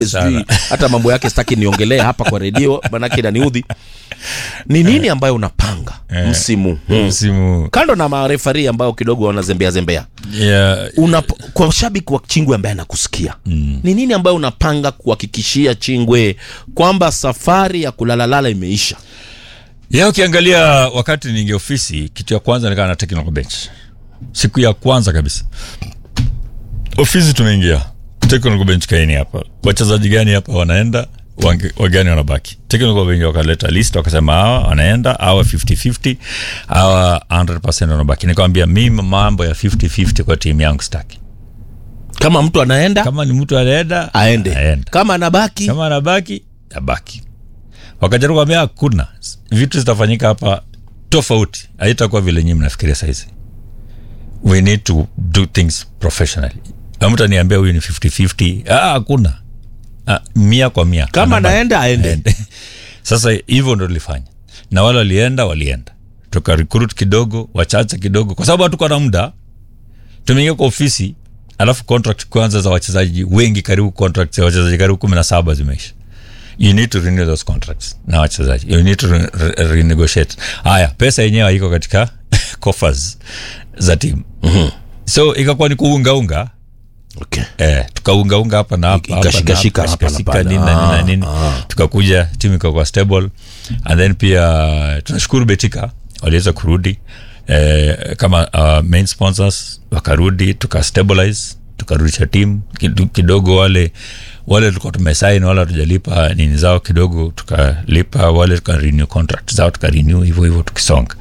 sijui hata mambo yake sitaki niongelee hapa kwa redio manake inaniudhi ni nini ambayo unapanga Eh. msimu huu msimu kando na marefari ambao kidogo wanazembea zembea yeah, Unap, kwa shabiki wa chingwe ambaye anakusikia mm. ni nini ambayo unapanga kuhakikishia chingwe kwamba safari ya kulalalala imeisha ya ukiangalia wakati ninge ofisi kitu ya kwanza nikaa na technical bench siku ya kwanza kabisa ofisi tumeingia technical bench kaini hapa wachezaji gani hapa wanaenda wange- wagani wanabaki technical bench wakaleta list wakasema hawa wanaenda hawa 50-50 hawa 100 wanabaki nikawambia mimi mambo ya 50-50 kwa timu yangu staki kama mtu anaenda kama ni mtu anaenda aende aende kama anabaki kama anabaki abaki wakajaribu kuambia hakuna vitu zitafanyika hapa tofauti haitakuwa vile nyinyi mnafikiria sahizi we need to do things professionally Na mtu aniambia huyu ni 50-50 ah, hakuna ah, mia kwa mia kama Anabaki. anaenda aende Aende. sasa hivyo ndo tulifanya na wale walienda walienda tuka recruit kidogo wachache kidogo kwa sababu hatukuwa na muda tumeingia kwa ofisi alafu contract kwanza za wachezaji wengi karibu contract za wachezaji karibu kumi na saba zimeisha you need to renew those contracts na wachezaji you need to re re renegotiate haya pesa yenyewe haiko katika coffers za timu mm-hmm. so ikakuwa ni kuungaunga okay. Eh, tukaungaunga hapa na hapa, hapa na Ikashikashika hapa, hapa na ikashikashika pale. nini na nini na Ah, nini ah. tukakuja timu ikakuwa stable and then pia tunashukuru betika waliweza kurudi eh, kama uh, main sponsors wakarudi tukastabilize tukarudisha timu Kidu- kidogo wale wale tulikuwa tumesain wale hatujalipa nini zao kidogo tukalipa wale tukarenew contract zao tukarenew hivyo hivyo tukisonga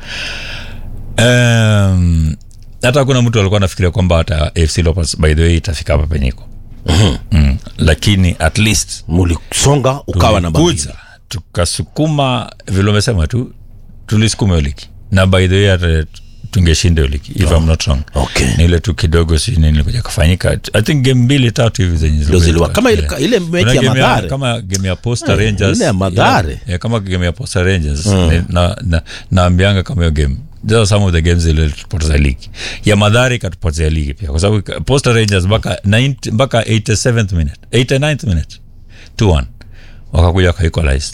um, hata kuna mtu alikuwa anafikiria kwamba hata fc Leopards by the way itafika hapa penyeko mm. lakini at least mulisonga ukawa namba mbili. tulikuja tukasukuma vile umesema tu tulisukuma hiyo ligi na by the way hata tungeshinda hiyo ligi if I'm not wrong okay. ni ile tu kidogo si nini ilikuja kufanyika i think game mbili tatu hivi zenye Ndio ziliwa zilikuwa- kama ile, yeah. ile mechi Kuna ya game madhare kama game ya posta Eh, rangers ile ya Mathare. yeah, yeah, kama game ya posta rangers Ni- na, na, naambianga kama hiyo game those are some of the games ile tupoteza ligi ya madhari ikatupotezea ligi pia kwa sababu ka- posta rangers mpaka 90 mpaka 87th minute 89th minute 2-1 wakakuja wakaequalize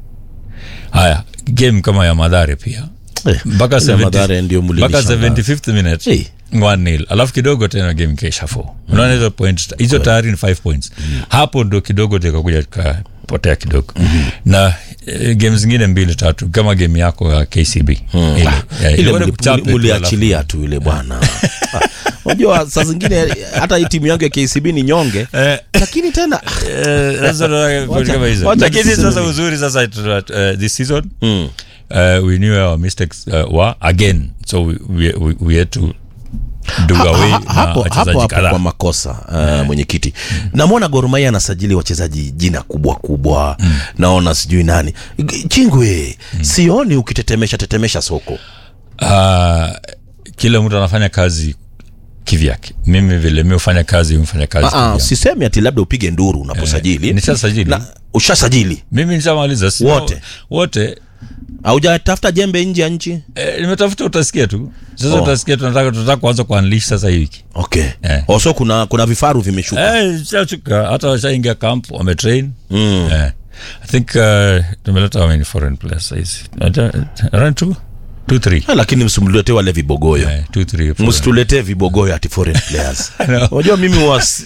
haya game kama ya madhari pia Eh, mpaka ile 70 Mathare ndio mpaka mlinishangaza. 75th minute Eh. 1-0 alafu kidogo tena game ikaisha 4 unaona hizo point hizo tayari ni 5 points hapo ndo kidogo tikakuja tukapotea kidogo na eh, game zingine mbili tatu kama game yako ya KCB ile Ah, yeah, ile ilikuwa ni muli- kuchape muli- tu, muliachilia tu ile bwana Ah, unajua saa zingine hata hii timu yangu ya kcb ni nyonge alafu- Eh, lakini tena eh, sasa tunataka point kama hizo. wacha lakini tuseme sasa hivi. uzuri sasa tuna- eh, this season mm. uh, we knew our mistakes uh, were again so we, we, we, we had to do Ha- away ha- na hapo hapo wachezaji hapo kadhaa kwa makosa uh, mwenyekiti namwona Gor Mahia anasajili wachezaji jina kubwa kubwa naona sijui nani G- chingwe sioni ukitetemesha tetemesha soko uh, kila mtu anafanya kazi kivyake mimi vile mi hufanya kazi mfanya kazi Ah, ah, kivyangu. sisemi ati labda upige nduru unaposajili nishasajili Na- ushasajili mimi nishamaliza si- Wote? wote haujatafuta jembe nje ya nchi eh, nimetafuta utasikia tu sasa Oh. utasikia tunataka tunataka kuanza kuanlish sasa hii wiki okay Eh. oso kuna kuna vifaru vimeshuka eh, shachuka hata washaingia camp wametrain mm. eh, i think uh, tumeleta how many foreign players sahizi around two two three Ah, lakini msimletee wale vibogoyo eh, two three foreign. msituletee vibogoyo ati foreign players know. unajua mimi was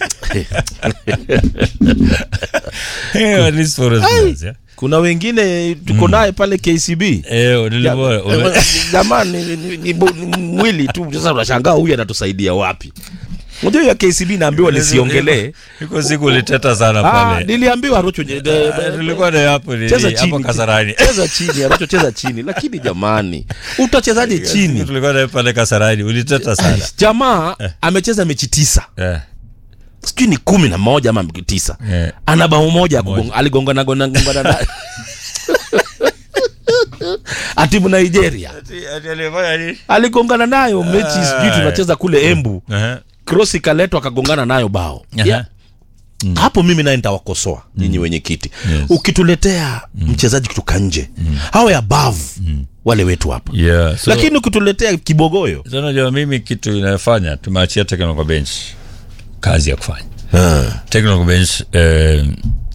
Eh, at least foreign players, yeah. kuna wengine tuko naye pale kcb Eh, nilikuwa- ume- jamani ni, ni, ni, bo- ni mwili tu sasa unashangaa huyu anatusaidia wapi unajua hiyo ya kcb naambiwa nisiongelee iko siku uliteta sana Ah, pale niliambiwa rocho nye- de- Eh, tulikuwa na hapo nini, cheza hapo chini kasarani cheza chini Arocho cheza chini lakini jamani utachezaje chini tulikuwa na pale kasarani uliteta sana jamaa amecheza mechi tisa Eh, sijui ni kumi na moja ama tisa eh. ana bao moja ya kugonga- aligongana gongana gongana na atimu nigeria aligongana nayo mechi sijui tunacheza kule embu Aha. cross ikaletwa akagongana nayo bao Aha. yeah. hapo mimi naye nitawakosoa nyinyi wenyekiti Yes. ukituletea mchezaji kutoka nje hawe above wale wetu hapa Yeah, so- lakini ukituletea kibogoyo so unajua mimi kitu inayofanya tumeachia tekno kwa bench kazi ya kufanya Ah. technical bench eh,